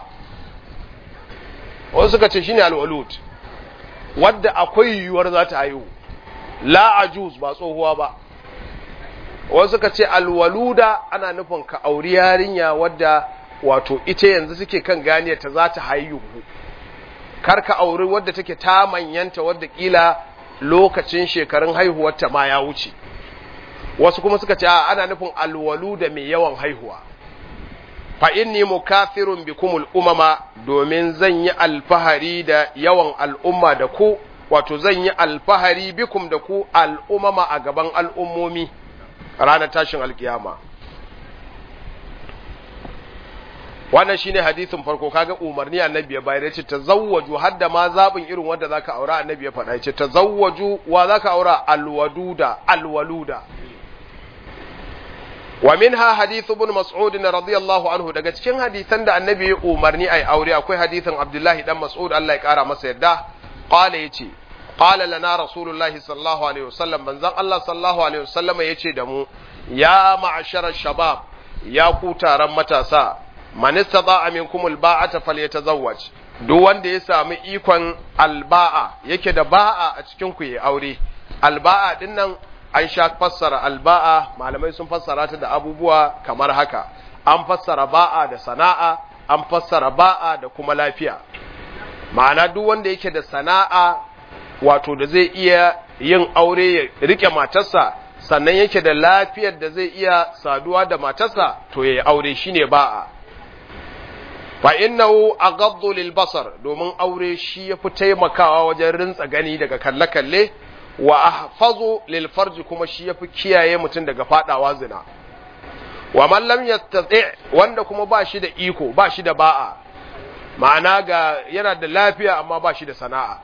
wasu suka ce shine alwalud wadda akwai yiwuwar za ta haihu la ajuz ba tsohuwa ba wasu suka ce alwaluda ana nufin ka auri yarinya wadda wato ita yanzu suke kan ganiyar ta za ta haihu kar ka auri wadda take ta manyanta wadda kila lokacin shekarun haihuwarta ma ya wuce wasu kuma suka ce ana nufin alwaluda mai yawan haihuwa fa inni mukathirun bikumul umama domin zan yi alfahari da yawan al'umma da ku wato zan yi alfahari bikum da ku al'umama a gaban al'ummomi ranar tashin alkiyama wannan shine hadisin farko kaga umarni annabi ya bayar yace tazawwaju hadda ma zabin irin wanda zaka aura annabi ya faɗa yace tazawwaju wa zaka aura alwaduda alwaluda wa minha hadith ibn mas'ud radiyallahu anhu daga cikin hadisan da annabi ya umarni ai aure akwai hadisin abdullahi dan mas'ud Allah ya kara masa yadda qala yace qala lana rasulullahi sallallahu alaihi wasallam manzon Allah sallallahu alaihi wasallam yace da mu ya ma'ashara shabab ya ku taron matasa man istata'a minkum alba'ata falyatazawwaj duk wanda ya sami ikon alba'a yake da ba'a a cikin ku yi aure alba'a dinnan an sha fassara alba'a malamai sun fassara ta da abubuwa kamar haka an fassara ba'a da sana'a an fassara ba'a da kuma lafiya ma'ana duk wanda yake da sana'a wato da zai iya yin aure ya rike matarsa sannan yake da lafiyar da zai iya saduwa da matarsa to yayi aure shine ba'a fa innahu aghaddu lil basar domin aure shi yafi taimakawa wajen rintsa gani daga kalle kalle wa ahfazu lil farji kuma shi yafi kiyaye mutum daga fadawa zina wa man lam yastati wanda kuma ba shi da iko ba shi da ba'a ma'ana ga yana da lafiya amma ba shi da sana'a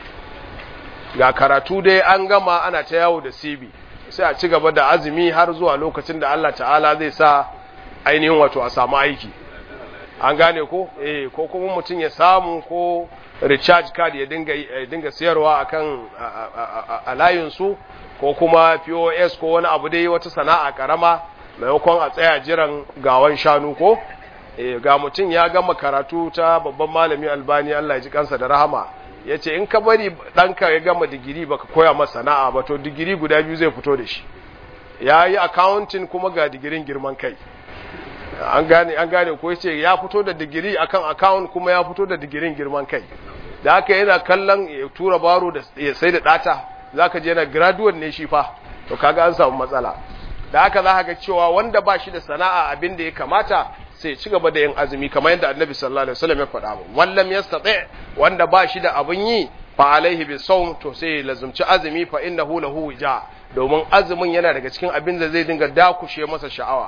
ga karatu dai an gama ana ta yawo da sibi sai a ci gaba da azumi har zuwa lokacin da Allah ta'ala zai sa ainihin wato a samu aiki an gane ko eh ko kuma mutum ya samu ko recharge card ya dinga ya dinga sayarwa akan a layin su ko kuma POS ko wani abu dai wata sana'a karama maimakon a tsaya jiran gawan shanu ko eh ga mutum ya gama karatu ta babban malami Albani Allah ya ji kansa da rahama yace in ka bari danka ya gama digiri baka koya masa sana'a ba to digiri guda biyu zai fito da shi yayi accounting kuma ga digirin girman kai an gane an gane ko yace ya fito da digiri akan account kuma ya fito da digirin girman kai da haka yana kallon ya tura baro da ya sai da data zaka je yana graduate ne shi fa to kaga an samu matsala da haka za ga cewa wanda ba shi da sana'a abin da ya kamata sai ci gaba da yin azumi kamar yadda annabi sallallahu alaihi wasallam ya faɗa mu wallam yastati wanda ba shi da abin yi fa alaihi bisawm to sai ya lazumci azumi fa innahu lahu wija domin azumin yana daga cikin abin da zai dinga dakushe masa sha'awa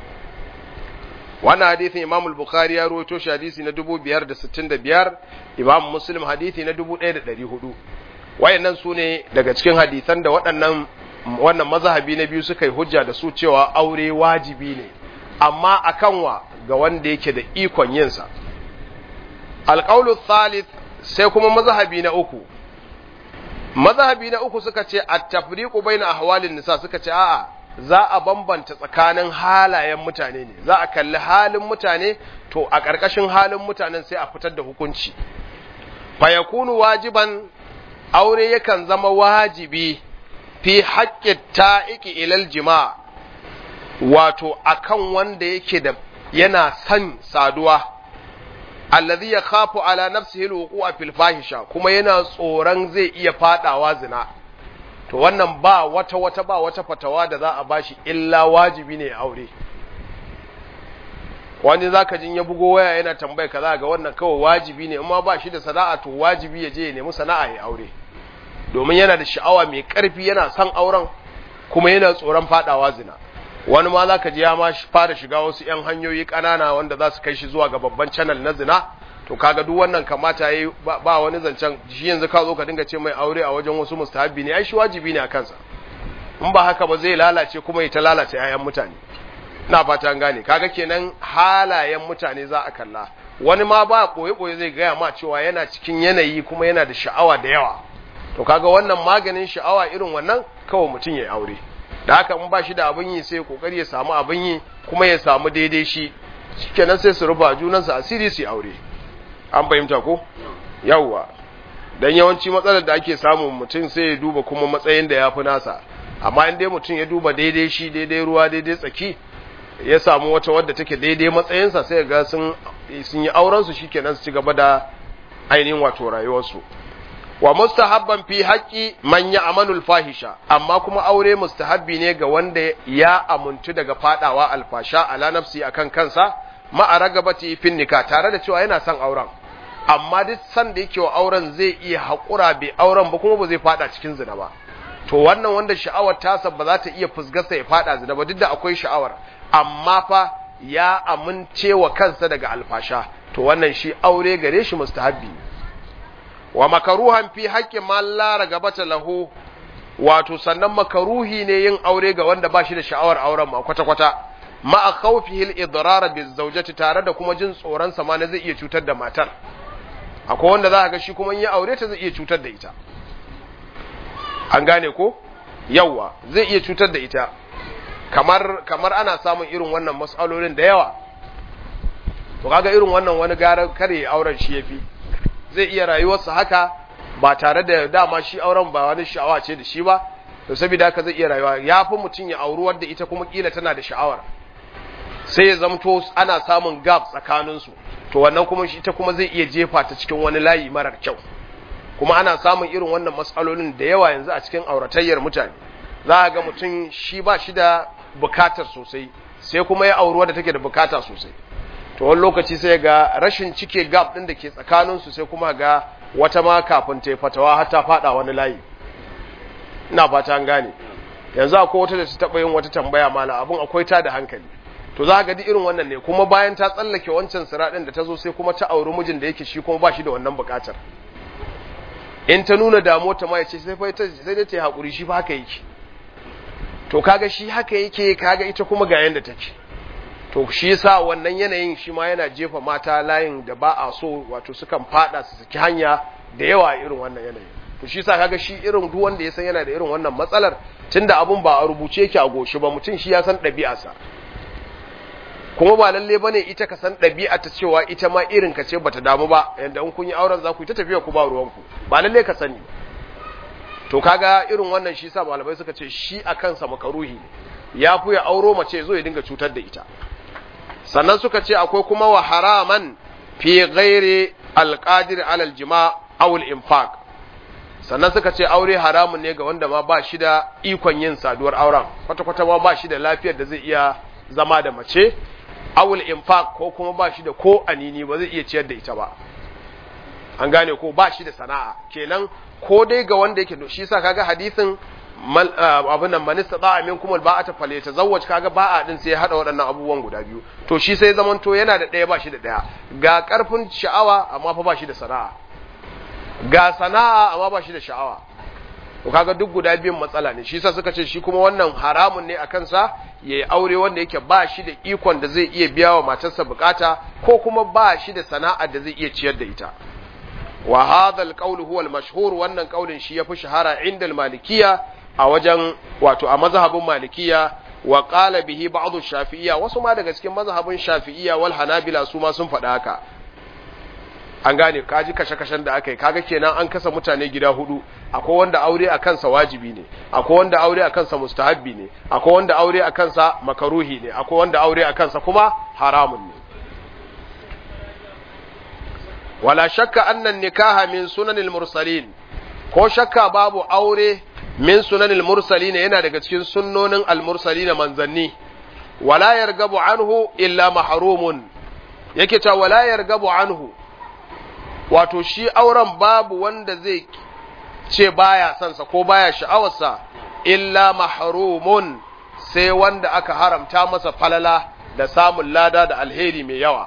wannan hadisin Imam al-Bukhari ya rawaito shi hadisi na 2565 Imam Muslim hadisi na 1400 wayannan su ne daga cikin hadisan da waɗannan wannan mazhabi na biyu suka yi hujja da su cewa aure wajibi ne amma akan wa ga wanda yake da ikon yin sa alqaulu thalith sai kuma mazhabi na uku mazhabi na uku suka ce at-tafriqu baina ahwalin nisa suka ce a'a za a bambanta tsakanin halayen mutane ne za a kalli halin mutane to a ƙarƙashin halin mutanen sai a fitar da hukunci fayakunu wajiban aure yakan zama wajibi fi haƙƙin ta'iki ilal jima wato akan wanda yake da yana son saduwa allazi ya khafu ala nafsihi alwuqu'a fil fahisha kuma yana tsoron zai iya fadawa zina to wannan ba wata wata ba wata fatawa da za a bashi illa wajibi ne aure wani zaka jin ya bugo waya yana tambaya kaza ga wannan kawai wajibi ne amma ba shi da sana'a to wajibi ya je ya nemi sana'a ya aure domin yana da sha'awa mai karfi yana son auren kuma yana tsoron fadawa zina wani ma zaka ji ya ma fara shiga wasu yan hanyoyi kanana wanda za su kai shi zuwa ga babban channel na zina to kaga duk wannan kamata yayi ba wani zancen shi yanzu ka zo ka dinga ce mai aure a wajen wasu mustahabbi ne ai shi wajibi ne a kansa in ba haka ba zai lalace kuma ya ta lalace ayan mutane ina fata an gane kaga kenan halayen mutane za a kalla wani ma ba boye boye zai gaya ma cewa yana cikin yanayi kuma yana da sha'awa da yawa to kaga wannan maganin sha'awa irin wannan kawai mutum ya aure da haka in ba shi da abin yi sai kokari ya samu abin yi kuma ya samu daidai shi shikenan sai su ruba junansu asiri su aure an fahimta ko yawwa dan yawanci matsalar da ake samu mutum sai ya duba kuma matsayin da ya fi nasa amma in dai mutum ya duba daidai shi daidai ruwa daidai tsaki ya samu wata wadda take daidai matsayinsa sai ga sun sun yi auren su shikenan su ci gaba da ainihin wato rayuwarsu wa mustahabban fi haqqi man ya'malul fahisha amma kuma aure mustahabbi ne ga wanda ya amuntu daga fadawa alfasha ala nafsi akan kansa ma'a ragabati fin nika tare da cewa yana son auren amma duk san da yake wa auren zai iya haƙura bai auren ba kuma ba zai fada cikin zina ba to wannan wanda sha'awar tasa ba za ta iya fusgarsa ya fada zina ba duk da akwai sha'awar amma fa ya amince wa kansa daga alfasha to wannan shi aure gare shi mustahabbi wa makaruhan fi haqqi man la ragabata lahu wato sannan makaruhi ne yin aure ga wanda ba shi da sha'awar auren ma kwata kwata ma'a khawfihi al-idrar bi zawjati tare da kuma jin tsoron sa ma zai iya cutar da matar akwai wanda za ga shi kuma in ya aure ta zai iya cutar da ita an gane ko yawa zai iya cutar da ita kamar kamar ana samun irin wannan mas'alolin da yawa to kaga irin wannan wani gara kare auren shi yafi zai iya rayuwarsa haka ba tare da dama shi auren ba wani sha'awa ce da shi ba to saboda haka zai iya rayuwa ya fi mutum ya auri wadda ita kuma kila tana da sha'awar sai ya zamto ana samun gap tsakaninsu to wannan kuma shi ita kuma zai iya jefa ta cikin wani layi marar kyau kuma ana samun irin wannan matsalolin da yawa yanzu a cikin auratayyar mutane za a ga mutum shi ba shi da bukatar sosai sai kuma ya auri wadda take da bukata sosai to wani lokaci sai ga rashin cike gap din da ke tsakaninsu sai kuma ga wata ma kafin ta fatawa har ta fada wani layi ina fata an gane yanzu akwai wata da ta taɓa yin wata tambaya mala abun akwai ta da hankali to za ga duk irin wannan ne kuma bayan ta tsallake wancan siraɗin da ta zo sai kuma ta auri mijin da yake shi kuma ba shi da wannan buƙatar in ta nuna damuwa ta ma ya ce sai sai dai ta yi haƙuri shi fa haka yake to kaga shi haka yake kaga ita kuma ga yanda take to shi yasa wannan yanayin shi ma yana jefa mata layin da ba a so wato sukan fada su saki hanya da yawa irin wannan yanayin to shi yasa kaga shi irin duk wanda ya san yana da irin wannan matsalar tunda abun ba a rubuce yake a goshi ba mutum shi ya san ɗabi'arsa kuma ba lalle bane ita ka san ɗabi'a ta cewa ita ma irin ka ce bata damu ba yanda in kun yi auren za ku yi ta tafiya ku ba ruwanku ba lalle ka sani to kaga irin wannan shi sa malamai suka ce shi a kansa makaruhi ne ya fi ya auro mace zo ya dinga cutar da ita sannan suka ce akwai kuma wa haraman fi ghairi alqadir alal jima' aw infaq sannan suka ce aure haramun ne ga wanda ma ba shi da ikon yin saduwar auren kwata-kwata ma ba shi da lafiyar da zai iya zama da mace awul infaq ko kuma ba shi da ko anini ba zai iya ciyar da ita ba an gane ko ba shi da sana'a kenan ko dai ga wanda yake shi yasa kaga hadisin abin nan man istata minkum alba'ata falyatazawwaj kaga ba'a din sai ya hada waɗannan abubuwan guda biyu to shi sai zaman to yana da ɗaya ba shi da ɗaya ga karfin sha'awa amma fa ba shi da sana'a ga sana'a amma ba shi da sha'awa to kaga duk guda biyun matsala ne shi yasa suka ce shi kuma wannan haramun ne a kansa yayi aure wanda yake ba shi da ikon da zai iya biya wa matarsa bukata ko kuma ba shi da sana'ar da zai iya ciyar da ita wa hadha alqawl huwa almashhur wannan kaulin shi yafi shahara inda almalikiya a wajen wato a mazhabin malikiya wa qala bihi ba'd shafi'iyya wasu ma daga cikin mazhabin shafi'iyya wal hanabila su ma sun faɗa haka an gane kaji kashe-kashen da aka yi kaga kenan an kasa mutane gida hudu akwai wanda aure a kansa wajibi ne akwai wanda aure a kansa mustahabbi ne akwai wanda aure a kansa makaruhi ne akwai wanda aure a kansa kuma haramun ne wala shakka annan nikaha min sunanil mursalin ko shakka babu aure min sunanil mursalin yana daga cikin sunnonin al-mursalin manzanni wala yargabu anhu illa mahrumun yake ta wala yargabu anhu wato shi auren babu wanda zai ce baya sansa ko baya sha'awarsa illa mahrumun sai wanda aka haramta masa falala da samun lada da alheri mai yawa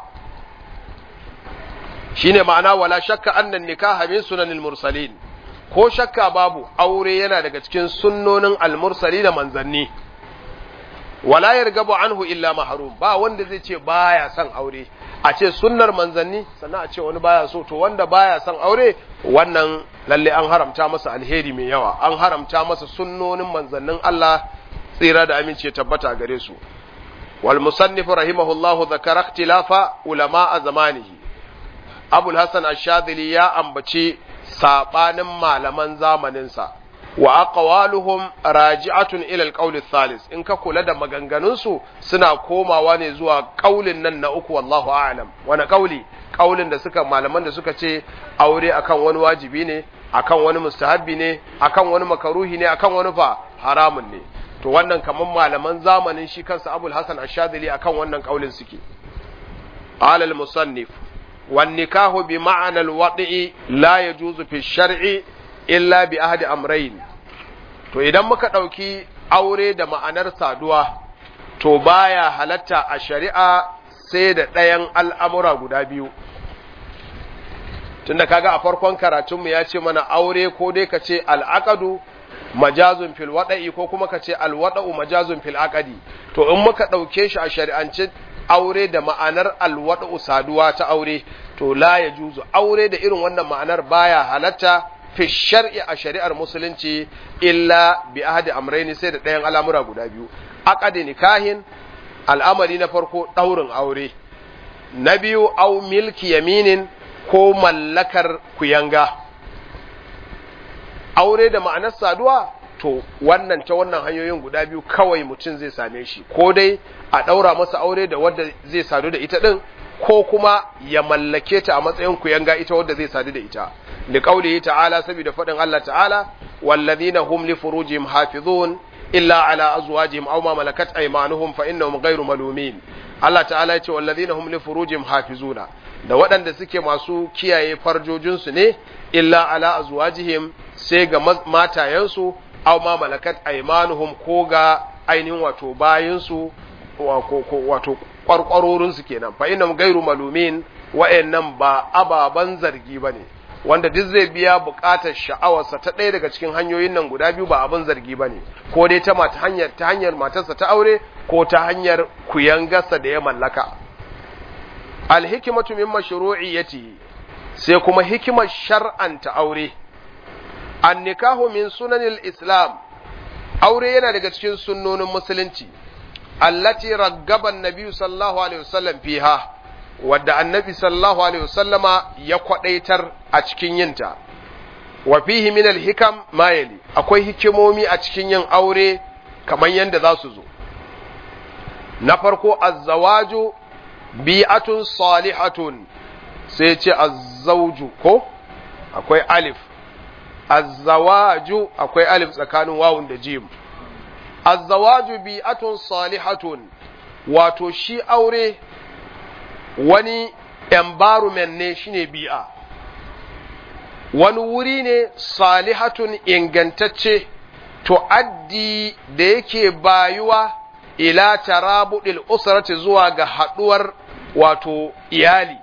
shine ma'ana wala shakka annan nikaha min sunanil mursalin ko shakka babu aure yana daga cikin sunnonin almursali da manzanni wala yargabu anhu illa mahrum ba wanda zai ce baya son aure a ce sunnar manzanni sannan a ce wani baya so to wanda baya son aure wannan lalle an haramta masa alheri mai yawa an haramta masa sunnonin manzannin Allah tsira da aminci ya tabbata gare su wal musannif rahimahullahu dhakara ikhtilafa ulama a zamanihi abul hasan ash-shadhili ya ambaci sabanin malaman zamaninsa wa aqwaluhum raji'atun ila al-qawl ath-thalith in ka kula da maganganun su suna komawa ne zuwa kaulin nan na uku wallahu a'lam wani kauli kaulin da suka malaman da suka ce aure akan wani wajibi ne akan wani mustahabbi ne akan wani makaruhi ne akan wani fa haramun ne to wannan kaman malaman zamanin shi kansa abul hasan ash-shadhili akan wannan kaulin suke قال المصنف والنكاح بمعنى الوضع لا يجوز في الشرع إلا بأحد أمرين to idan muka ɗauki aure da ma'anar saduwa to baya halatta a shari'a sai da ɗayan al'amura guda biyu tunda kaga a farkon karatunmu ya ce mana aure ko dai ka ce al'aqadu majazun fil wada'i ko kuma ka ce alwada'u majazun fil aqadi to in muka ɗauke shi a shari'ance aure da ma'anar alwada'u saduwa ta aure to la ya juzu aure da irin wannan ma'anar baya halatta fi shar'i a shari'ar musulunci illa bi ahadi amrayni sai da ɗayan al'amura guda biyu aqadi nikahin al'amari na farko ɗaurin aure na biyu au milki yaminin ko mallakar kuyanga aure da ma'anar saduwa to wannan ta wannan hanyoyin guda biyu kawai mutum zai same shi ko dai a ɗaura masa aure da wadda zai sadu da ita ɗin ko kuma ya mallake ta a matsayin kuyanga ita wadda zai sadu da ita da ƙaulihi ta'ala saboda faɗin Allah ta'ala wallazina hum li furujihim hafizun illa ala azwajihim aw ma malakat aymanuhum fa innahum ghayru malumin Allah ta'ala ya ce wallazina hum li furujihim hafizuna da waɗanda suke masu kiyaye farjojinsu ne illa ala azwajihim sai ga matayensu aw ma malakat aymanuhum ko ga ainihin wato bayinsu wato kwarkwarorinsu kenan fa innahum ghayru malumin wa'annan ba ababan zargi bane wanda duk zai biya bukatar sha'awarsa ta ɗaya daga cikin hanyoyin nan guda biyu ba abin zargi ba ne ko dai ta mata hanyar ta hanyar matarsa ta aure ko ta hanyar kuyangarsa da ya mallaka alhikimatu min mashru'iyyati sai kuma hikimar shar'anta aure an nikahu min sunanil islam aure yana daga cikin sunnonin musulunci allati raggaba annabi sallallahu alaihi wasallam fiha wadda annabi sallallahu alaihi wasallama ya kwadaitar a cikin yinta wa fihi min alhikam ma yali akwai hikimomi a cikin yin aure kamar yadda za su zo na farko azzawaju bi'atun salihatun sai ce azzauju ko akwai alif azzawaju akwai alif tsakanin wawun da jim azzawaju bi'atun salihatun wato shi aure wani environment ne shine bi'a wani wuri ne salihatun ingantacce to addi da yake bayuwa ila tarabudil usrati zuwa ga haduwar wato iyali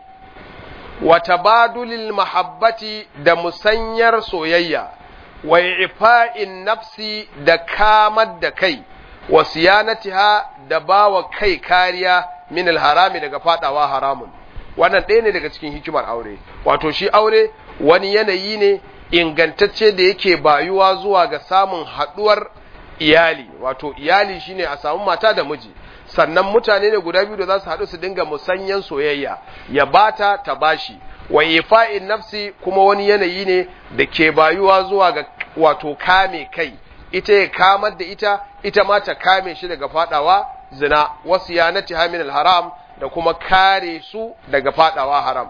wa tabadulil mahabbati da musanyar soyayya wa ifa'in nafsi da kamar da kai wa siyanatiha da bawa kai kariya min alharami daga fadawa haramun wannan ɗaya ne daga cikin hikimar aure wato shi aure wani yanayi ne ingantacce da yake bayuwa zuwa ga samun haɗuwar iyali wato iyali shine a samu mata da miji sannan mutane ne guda biyu da za su haɗu su dinga musanyan soyayya ya bata ta bashi wa ifa'in nafsi kuma wani yanayi ne da ke bayuwa zuwa ga wato kame kai ita ya kamar da ita ita ma ta kame shi daga fadawa zina wasu yanati min haram da kuma kare su daga fadawa haram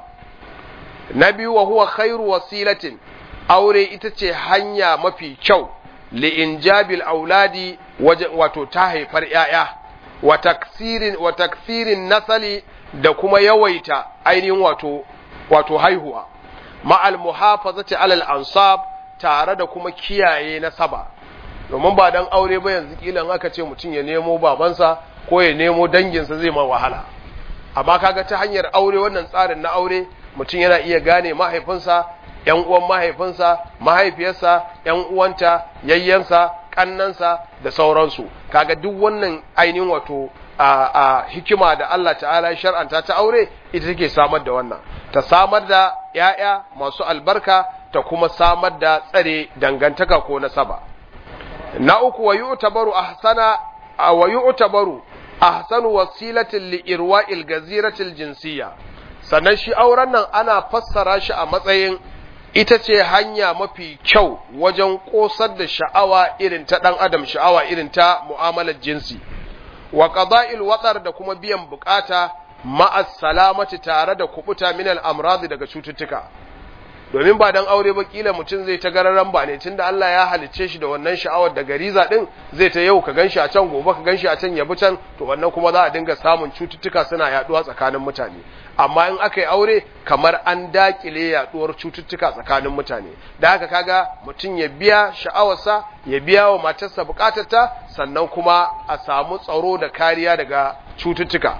na biyu wa huwa khairu wasilatin aure ita ce hanya mafi kyau li'injabil auladi wato ta haifar ‘ya'ya wa taksirin wa taksirin nasali da kuma yawaita ainihin wato wato haihuwa ma'al muhafazati alal ansab tare da kuma kiyaye nasaba domin ba dan aure ba yanzu kilan aka ce mutum ya nemo babansa ko ya nemo danginsa zai ma wahala amma kaga ta hanyar aure wannan tsarin na aure mutum yana iya gane mahaifinsa ‘yan uwan mahaifinsa, mahaifiyarsa, ‘yan uwanta, yayyansa, ƙannansa da sauransu, kaga duk wannan ainihin wato a, a hikima da Allah ta'ala shar'anta ta aure ita take samar da wannan, ta samar da ‘ya'ya masu albarka ta kuma samar da tsare dangantaka ko nasaba. Na uku wa yu'tabaru ahsana wa yu'tabaru ahsanu wasilatin li irwa'il gaziratil jinsiyya sannan shi auren nan ana fassara shi a matsayin ita ce hanya mafi kyau wajen ƙosar da sha'awa irin ta ɗan adam sha'awa irin ta mu'amalar jinsi wa qada'il watsar da kuma biyan bukata ma'as salamati tare da kubuta min al daga cututtuka domin ba dan aure ba kila mutum zai ta gararan ba ne tunda Allah ya halicce shi da wannan sha'awar da gariza din zai ta yau ka ganshi a can gobe ka ganshi a can ya bi can to wannan kuma za a dinga samun cututtuka suna yaduwa tsakanin mutane amma in aka yi aure kamar an dakile yaduwar cututtuka tsakanin mutane da haka kaga mutum ya biya sha'awarsa ya biya wa matarsa bukatarta sannan kuma a samu tsaro da kariya daga cututtuka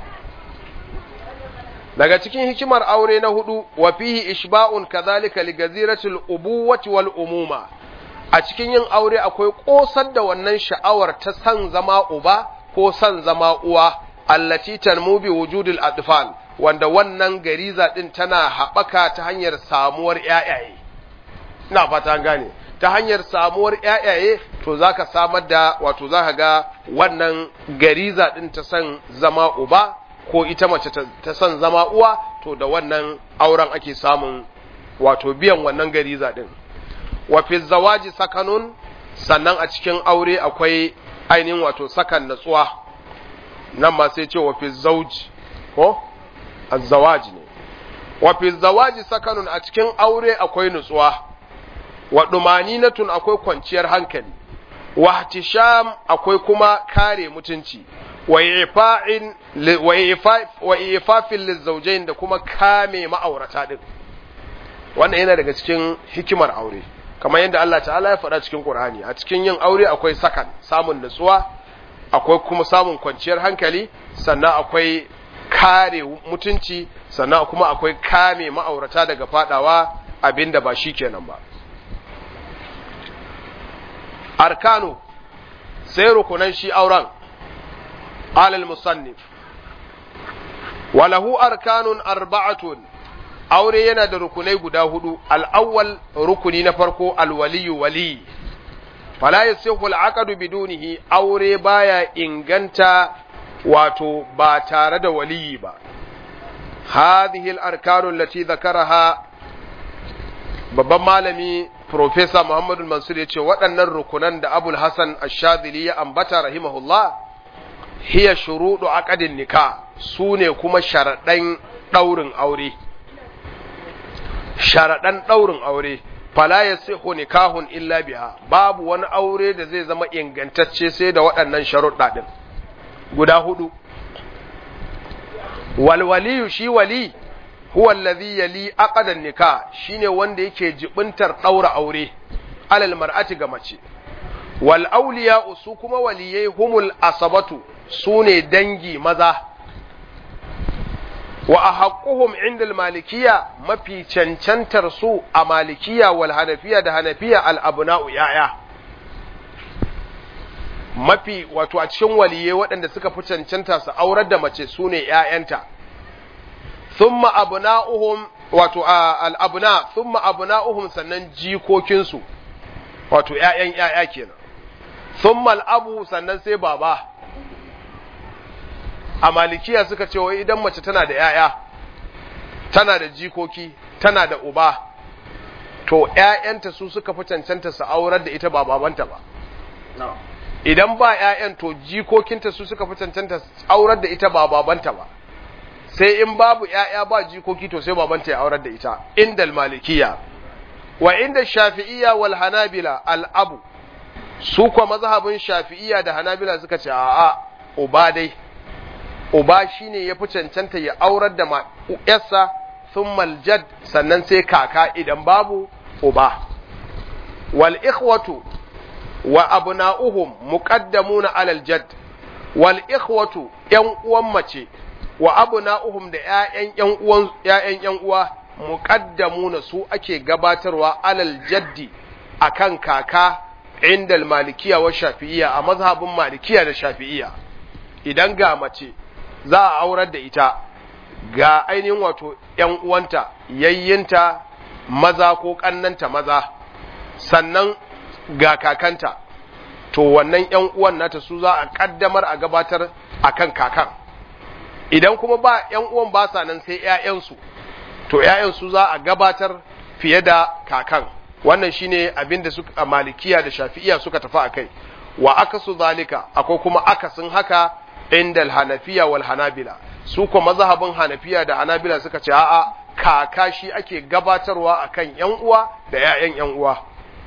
daga cikin hikimar aure na hudu wa fihi ishba'un kadhalika li gaziratil ubuwati wal umuma a cikin yin aure akwai kosar da wannan sha'awar ta san zama uba ko san zama uwa allati tanmu bi wujudil atfal wanda wannan gariza din tana haɓaka ta hanyar samuwar ƴaƴaye ina fata an gane ta hanyar samuwar ƴaƴaye to zaka samar da wato zaka ga wannan gariza din ta san zama uba ko ita mace ta san zama uwa to da wannan auren ake samun wato biyan wannan gariza din wa fi zawaji sakanun sannan a cikin aure akwai ainihin wato sakan natsuwa nan ma sai ce wa fi zauji ko azzawaji ne wa fi zawaji sakanun a cikin aure akwai nutsuwa wa dumaninatun akwai kwanciyar hankali wa ihtisham akwai kuma kare mutunci wa ifafin lizzaujain da kuma kame ma'aurata din wannan yana daga cikin hikimar aure kamar yadda Allah ta'ala ya faɗa cikin Qur'ani a cikin yin aure akwai sakan samun nutsuwa akwai kuma samun kwanciyar hankali sannan akwai kare mutunci sannan kuma akwai kame ma'aurata daga fadawa abinda ba shi kenan ba arkanu sai rukunan shi auren قال المصنف وله أركان أربعة aure yana da rukunai guda hudu al'awwal rukuni na farko alwaliyu wali fala yasihu al'aqdu bidunihi aure baya inganta wato ba tare da waliyi ba hadhihi al-arkanu allati dhakaraha babban malami professor Muhammad Mansur yace waɗannan rukunan da Abul Hasan Ash-Shadhili ya ambata rahimahullah hiya shuruɗu aqdin nika su ne kuma sharaɗan ɗaurin aure sharaɗan ɗaurin aure fala yasihu nikahun illa biha babu wani aure da zai zama ingantacce sai da waɗannan sharuɗa ɗin guda hudu wal waliyu shi wali huwa allazi yali aqdan nikah shine wanda yake jibintar ɗaura aure alal mar'ati ga mace wal awliya su kuma waliyai humul asabatu su ne dangi maza wa a haƙuhum inda malikiya mafi cancantar su a malikiya wal hanafiya da hanafiya al'abuna'u ‘ya'ya mafi wato a cikin waliye waɗanda suka fi cancanta su aurar da mace su ne ‘ya'yanta thumma abuna'uhum wato al'abuna thumma abuna'uhum sannan jikokinsu wato ‘ya'yan ‘ya'ya kenan thumma al'abu sannan sai baba a malikiya suka ce wai idan mace tana da ‘ya'ya, tana da jikoki, tana da uba, to ‘ya'yanta su suka fi cancanta su aurar da ita ba babanta ba. Idan ba ‘ya'yan to jikokinta su suka fi cancanta su aurar da ita ba babanta ba. Sai in babu ‘ya'ya ba jikoki to sai babanta ya aurar da ita, indal malikiya. Wa inda shafi'iya wal hanabila al'abu, su kwa mazhabin shafi'iya da hanabila suka ce a'a uba dai. uba shine ya fi cancanta ya aurar da yarsa sun maljad sannan sai kaka idan babu uba wal ikhwatu wa abna'uhum muqaddamuna alal jadd wal ikhwatu yan uwan mace wa abna'uhum da ƴaƴan ƴan uwan ƴaƴan ƴan uwa muqaddamuna su ake gabatarwa alal jaddi akan kaka indal malikiya wa shafi'iyya a mazhabin malikiya da shafi'iyya idan ga mace za a aurar da ita ga ainihin wato ‘yan uwanta, yayyinta maza ko ƙannanta maza, sannan ga kakanta, to wannan ‘yan uwan nata su za a ƙaddamar a gabatar a kan kakan. Idan kuma ba ‘yan uwan ba sa nan sai ‘ya'yansu, to ‘ya'yansu za a gabatar fiye da kakan. Wannan shine abin da suka malikiya da shafi'iya suka tafi a kai, wa akasu zalika, akwai kuma akasin haka inda hanafiya wal hanabila su ko mazhabin hanafiya da hanabila suka ce a'a kaka shi ake gabatarwa akan yan uwa da ƴaƴan yan uwa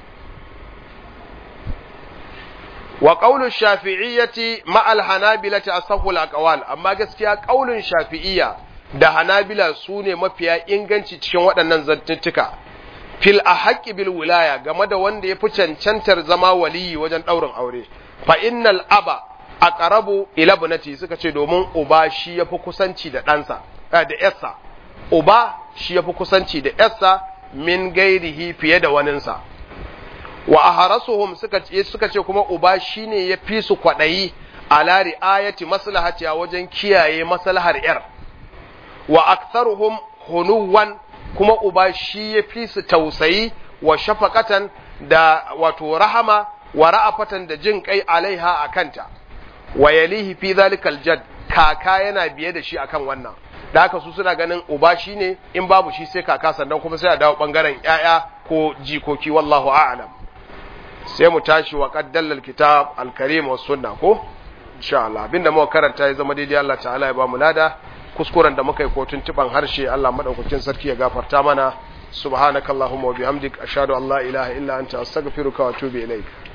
wa qaulu shafi'iyyati ma al hanabilati asahhu al aqwal amma gaskiya qaulun shafi'iyya da hanabila sune mafiya inganci cikin waɗannan zantuttuka fil ahqqi bil wilaya game da wanda ya fi cancantar zama waliyi wajen ɗaurin aure fa innal aba aqrabu ila ibnati suka ce domin uba shi yafi kusanci da ɗansa da yarsa uba shi yafi kusanci da yarsa min gairihi fiye da waninsa wa aharasuhum suka ce suka ce kuma uba shine ya fi su kwadayi ala riayati maslahati a wajen kiyaye maslahar yar wa aktharuhum hunuwan kuma uba shi ya fi su tausayi wa shafaqatan da wato rahama wa ra'afatan da jin kai alaiha akanta wa yalihi fi zalikal jad kaka yana biye da shi akan wannan da haka su suna ganin uba shine in babu shi sai kaka sannan kuma sai a dawo bangaren yaya ko jikoki wallahu a'lam sai mu tashi wa qaddal alkitab alkarim was sunna ko insha Allah abinda muka karanta ya zama daidai Allah ta'ala ya ba mu lada kuskuren da muka yi ko tuntuban harshe Allah madaukakin sarki ya gafarta mana subhanakallahumma wa bihamdik ashhadu an la ilaha illa anta astaghfiruka wa atubu ilaik